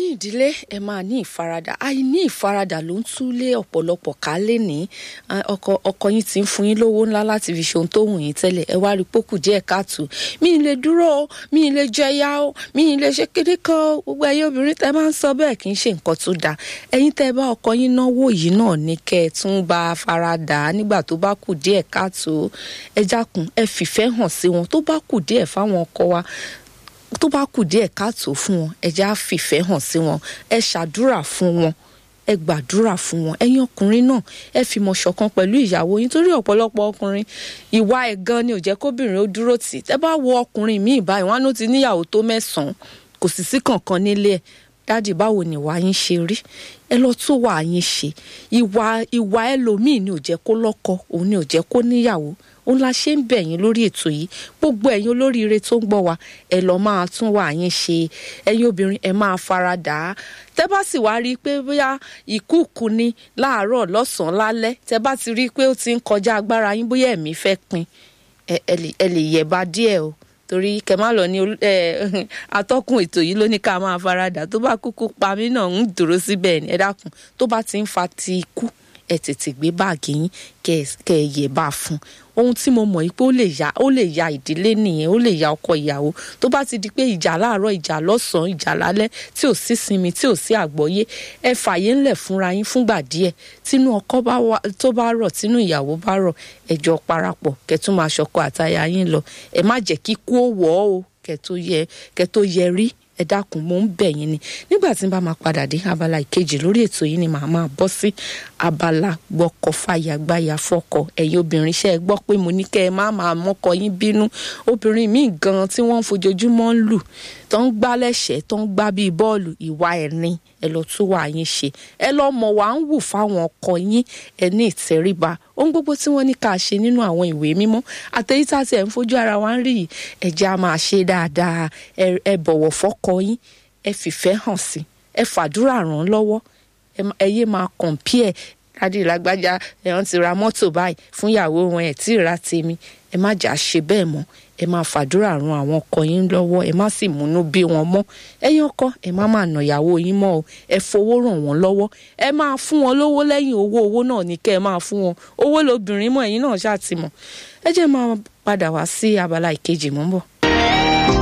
ẹ̀yin ìdílé ẹ máa ní ìfaradà àìní ìfaradà ló ń túlé ọ̀pọ̀lọpọ̀ ká lé ní ọkọ ọkọ yín ti ń fún yín lówó ńlá láti fi ṣe ohun tó wù yín tẹ́lẹ̀ ẹ wá rí pókù díẹ̀ káàtó mi ì lè dúró o mi ì lè jẹyà o mi ì lè ṣe kéde kan o gbogbo ẹ̀yin obìnrin tẹ́ máa ń sọ bẹ́ẹ̀ kì í ṣe nǹkan tó dáa ẹ̀yin tẹ́ bá ọkọ yín náwó yìí náà ní kẹ́ ẹ tún bá a faradà nígbà tó bá kù díẹ̀ káàtó ẹ jákun ẹ fìfẹ́ hàn sí wọn tó bá kù díẹ̀ fáwọn ọkọ wa tó bá kù díẹ̀ káàtó fún wọn ẹ jẹ́ á fìfẹ́ hàn sí wọn ẹ ṣàdúrà fún wọn ẹ gbàdúrà fún wọn ẹ̀yin ọkùnrin náà ẹ fìmọ̀ ṣọ̀kan pẹ̀lú ìyàwó yín torí ọ̀pọ̀lọpọ̀ ọkùnrin ìwà ẹ̀ gan ni ò jẹ́ kóbìnrin ó dúró tì tẹ́ bá wo ọkùnrin míì báyìí wọn á ló ti níyàwó tó mẹ́sàn-án kò sì sí kankan nílé ẹ̀ dáàdì báwo ni ìwà yín ṣe rí ẹ lọ tún wà yín ṣe ìwà ìwà ẹlòmíì ni ò jẹ́ kó lọ́kọ òun ni ò jẹ́ kó níyàwó òun la ṣe ń bẹ̀ yín lórí ètò yìí gbogbo ẹ̀yin olóríire tó ń gbọ́ wa ẹ lọ máa tún wà yín ṣe ẹ̀yin obìnrin ẹ máa fara dà á tẹ́ bá sì wá rí i pé bóyá ìkúùkù ni láàárọ̀ lọ́sàn-án lálẹ́ tẹ́ bá ti rí i pé ó ti ń kọjá agbára yín bóyá ẹ̀mí fẹ́ pin ẹ lè yẹ̀bá díẹ̀ o torí kẹ má lọ ní atọ́kùn ètò yìí ló ní ká máa faradà tó bá kúkú pa mí náà ń dúró síbẹ̀ ẹ dákun tó bá ti ń fa ti ikú ẹ tètè gbé báàgì yín kẹ ẹ yẹ bá a fún ohun tí mo mọ̀ yìí pé ó lè ya ó lè ya ìdílé nìyẹn ó lè ya ọkọ ìyàwó tó bá ti di pé ìjà láàárọ̀ ìjà lọ́sàn-án ìjà lálẹ́ tí ò sí sinmi tí ò sí àgbọ́yé ẹ fàyè ńlẹ̀ fúnra yín fúngbà díẹ̀ tínú ọkọ tó bá rọ̀ tínú ìyàwó bá rọ̀ ẹ jọ parapọ̀ kẹ tún máa ṣọkọ àtaya yín lọ ẹ má jẹ́ kí kú ó wọ̀ ọ́ o kẹ tó yẹ kẹ tó yẹ rí ẹ dákun mò ń bẹ̀ yín ni nígbà tí n bá máa padà dé abala ìkejì lórí ètò yìí ni màá máa bọ́ sí abala gbọ́kọ̀ fàyàgbáyà fọ́kọ ẹ̀yin obìnrin ṣe é gbọ́ pé mo ní kẹ́ ẹ má máa mọ́kọ yín bínú obìnrin míì gan tí wọ́n ń fojoojúmọ́ ń lù tó ń gbá lẹ́sẹ̀ẹ́ tó ń gbá bíi bọ́ọ̀lù ìwà ẹ̀rín ẹ lọ tún wà yín ṣe ẹ lọ mọ̀ wá ń wù fáwọn ọkọ yín ẹ ní ìtẹríba ohun gbogbo tí wọ́n ní ká ṣe nínú àwọn ìwé mímọ́ àtẹ̀yí tá a ti ẹ̀ ń fojú ara wa ń rí yìí ẹ jẹ́ á máa ṣe dáadáa ẹ bọ̀wọ̀ fọ́kọ yín ẹ fìfẹ́ hàn sí ẹ fàdúrà ràn lọ́wọ́ ẹ yé máa compare dádì lágbájá ẹ̀hán ti ra mọ́tò báyìí fún ìyàwó wọn ẹ̀ tí ì ra tèmi ẹ má jà ṣe bẹ́ẹ̀ mọ́ ẹ máa fàdúrà ran àwọn ọkọ yín lọ́wọ́ ẹ má sì múnú bí wọn mọ́ ẹ̀yin ọkọ ẹ má máa nà ìyàwó yín mọ́ o ẹ fowó ràn wọ́n lọ́wọ́ ẹ máa fún wọn lówó lẹ́yìn owó owó náà ní kẹ́ ẹ máa fún wọn owó lobìnrin mọ́ ẹ̀yin náà ṣáà ti mọ̀ ẹ jẹ́ máa padà wá sí abala ìkejì mọ́ bọ̀.